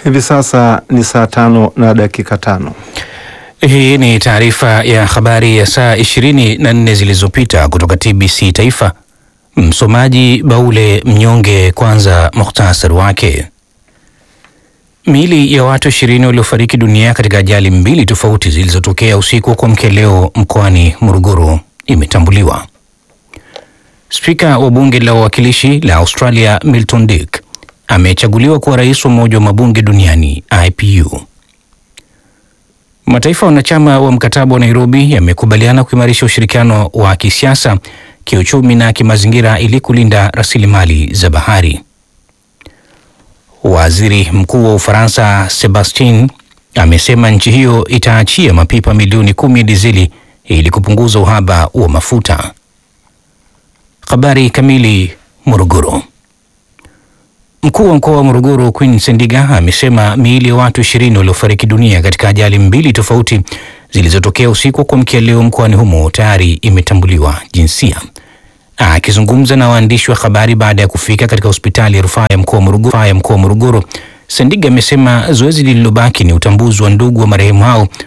Hivi sasa ni saa tano na dakika tano. Hii ni taarifa ya habari ya saa 24 zilizopita kutoka TBC Taifa. Msomaji Baule Mnyonge. Kwanza muhtasari wake. Miili ya watu ishirini waliofariki dunia katika ajali mbili tofauti zilizotokea usiku wa kuamkia leo mkoani Morogoro imetambuliwa. Spika wa bunge la wawakilishi la Australia Milton Dick amechaguliwa kuwa rais wa Umoja wa Mabunge Duniani IPU. Mataifa wanachama wa mkataba wa Nairobi yamekubaliana kuimarisha ushirikiano wa kisiasa, kiuchumi na kimazingira ili kulinda rasilimali za bahari. Waziri Mkuu wa Ufaransa Sebastien amesema nchi hiyo itaachia mapipa milioni kumi ya dizeli ili kupunguza uhaba wa mafuta. Habari kamili. Morogoro. Mkuu wa mkoa wa Morogoro Queen Sendiga amesema miili ya watu ishirini waliofariki dunia katika ajali mbili tofauti zilizotokea usiku wa kuamkia leo mkoani humo tayari imetambuliwa jinsia. Akizungumza na waandishi wa habari baada ya kufika katika hospitali ya rufaa ya mkoa wa Morogoro, Sendiga amesema zoezi lililobaki ni utambuzi wa ndugu wa marehemu hao